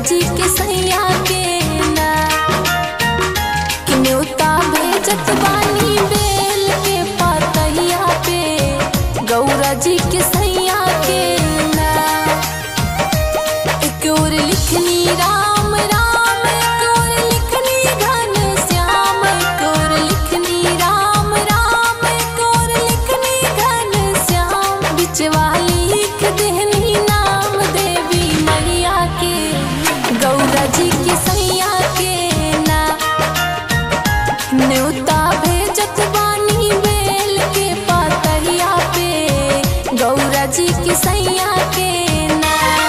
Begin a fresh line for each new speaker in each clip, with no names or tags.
जी के सैया के ना कि न्योता भेजत बानी बेल के पतैया पे गौरा जी के सैया के ना एक और लिखनी राम राम एक और लिखनी घन श्याम एक और लिखनी राम राम एक और लिखनी घन श्याम बिचवा लिख देहनी नाम देवी मैया के गौरा जी के सैया के ना न्योता भेजत बानी बेल के पतैया पे गौरा जी के सैया के ना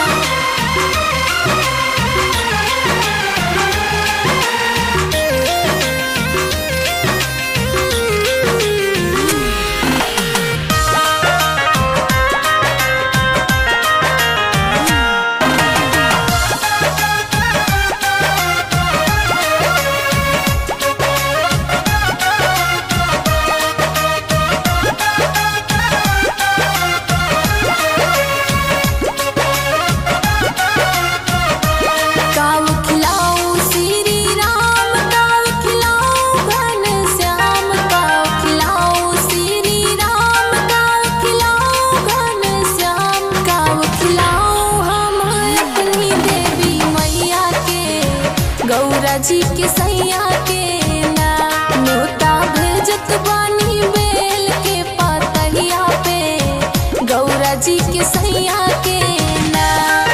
काव खिलाऊ श्री राम काव खिलाऊ घन श्याम काव खिलाऊ श्री राम काव खिलाऊ घन श्याम काव खिलाऊ हम अपनी देवी मैया के गौरा जी के सैया के ना न्योता भेजत बानी बेल के पतैया पे गौरा जी के सैया के ना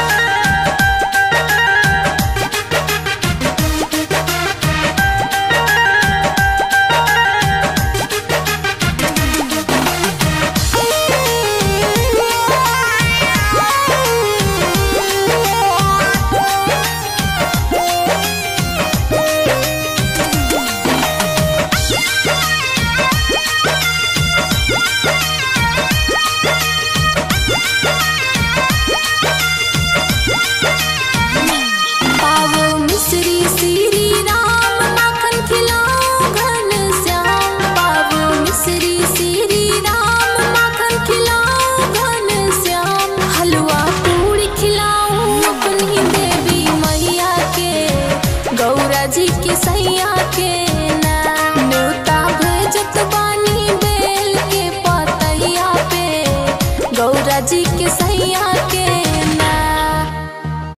पावो मिश्री श्री राम माखन खिलाओ घन श्याम पावो मिश्री श्री राम माखन खिलाओ घन श्याम हलवा पूरी खिलाओ अपनी देवी मैया के गौरा जी के सैया के ना न्योता भेजत बानी बेल के पतैया पे गौरा जी के सैया